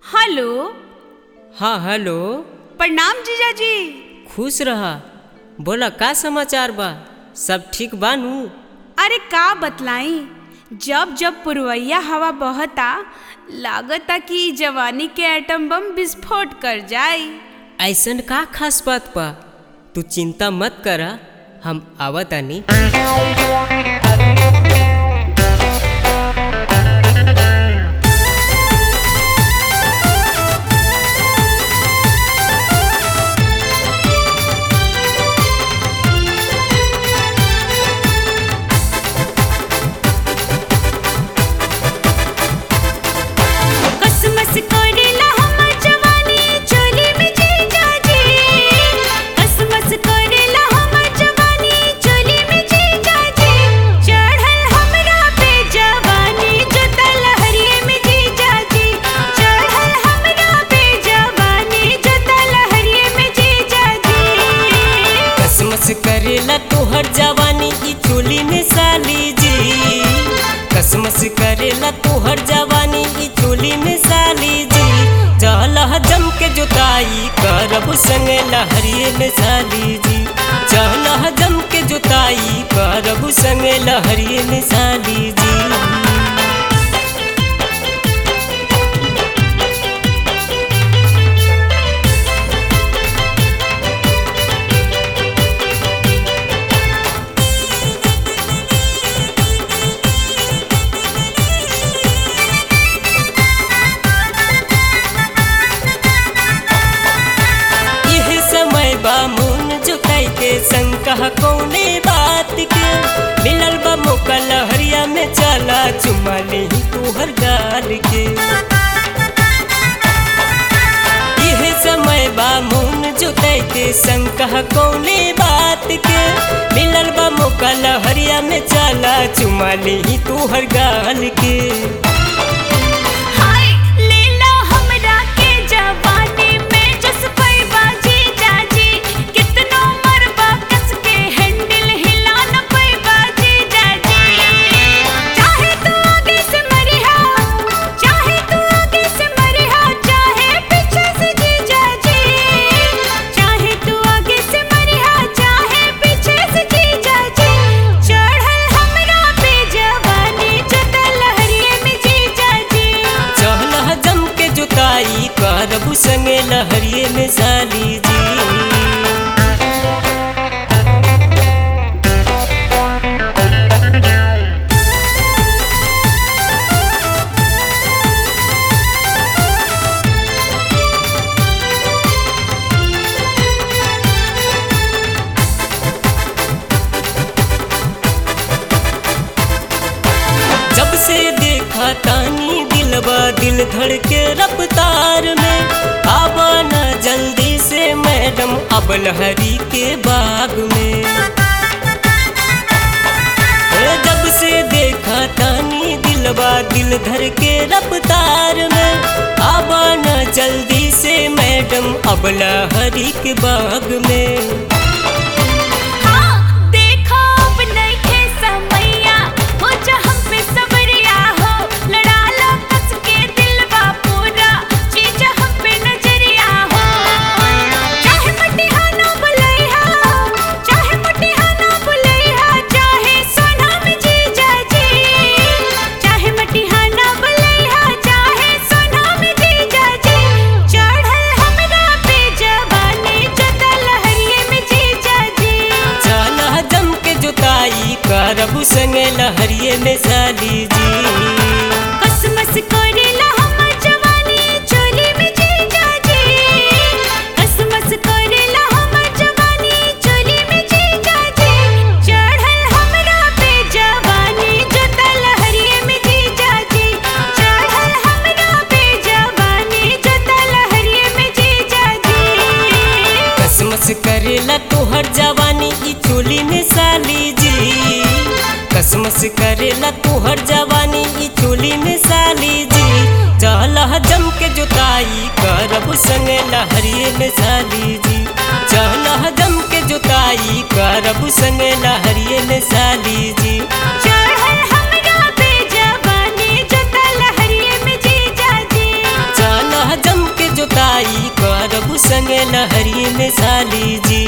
hello हाँ hello प्रणाम जीजाजी खुश रहा बोला का समाचार बा सब ठीक बानू अरे का बतलाई जब जब पुरवैया हवा बहता लागता कि इ जवानी के एटम बम विस्फोट कर जाए ऐसन का खास बात बा तू चिंता मत करा हम आवतानी कसमस करेला हमर जवानी चोली में जीजाजी कसमस करेला हमर जवानी चोली में जीजाजी चढ़ल हमरा पे जवानी जोता लहरिए में जीजाजी चढ़ल हमरा पे जवानी जोता लहरिए में जीजाजी कसमस करेला तोहर जवानी की चोली में साली जी कसमस करेला तोहर जवानी की चोली में साली जी चल जम के जोताई करब संगे लहरिए में साली जी चल जम के जोताई करब संगे लहरिए में साली जी यह समय बा मुन जुटाई के शंका कौने बात के मिलल बा मौका लहरिया में चला चुमा ले तोहर गाल के यह समय बा मुन जुटाई के शंका कौने बात के मिलल बा मौका लहरिया में चला चुमा ले तोहर गाल के हाय लेला हमरा के जवानी में जस पैबा जीजाजी कितनो मरबा कस के हैंडल हिला न पैबा जीजाजी चाहे तू आगे से मरिहा चाहे तू आगे से मरिहा चाहे पीछे से जीजाजी चाहे तू आगे से मरिहा चाहे पीछे से जीजाजी चढ़ल हमरा पे जवानी जता लहरिए में जीजाजी चल जम के जुताई करबू संगे लहरिए में साली जी जब से देखा तानी दिलबा दिल धड़ के रफ्तार में आवा ना जल्दी से मैडम अब लहरी के बाग में ए, जब से देखा तानी दिलबा दिल धर के रफ्तार में आवा ना जल्दी से मैडम अब लहरी के बाग में हाँ देखो अब नइखे समैया हो जा हम पे सबरिया हो लड़ा लो कस के दिलवा पूरा चीज हम पे नजरिया हो चाहे मटिहा ना बुलैहा चाहे मटिहा ना बुलैहा चाहे सोना में जीजा जी चाहे मटिहा ना बुलैहा चाहे सोना में जीजा जी चढ़ल हमरा पे जवानी जता लहरिए में जीजा जी चल जम के जोताई करबू संगे लहरिए में साली जी कसमस करेला हमर जवानी चोली में जीजा जी कसमस करेला हमर जवानी चोली में जीजा जी चढ़ल हमरा पे जवानी जोता लहरिए में जीजा जी चढ़ल हमरा पे जवानी जोता लहरिए में जीजा जी कसमस करेला तोहर जवानी की चोली में साली जी कसमस करेला तोहर जवानी की चोली में साली जी चल जम के जोताई करब संगे लहरिए में साली जी चल जम के जोताई करब संगे लहरिए में साली जी चढ़ल हमरा पे जवानी जोता लहरिए में जीजा जी चल पढ़ाई करबू संगे लहरी में साली जी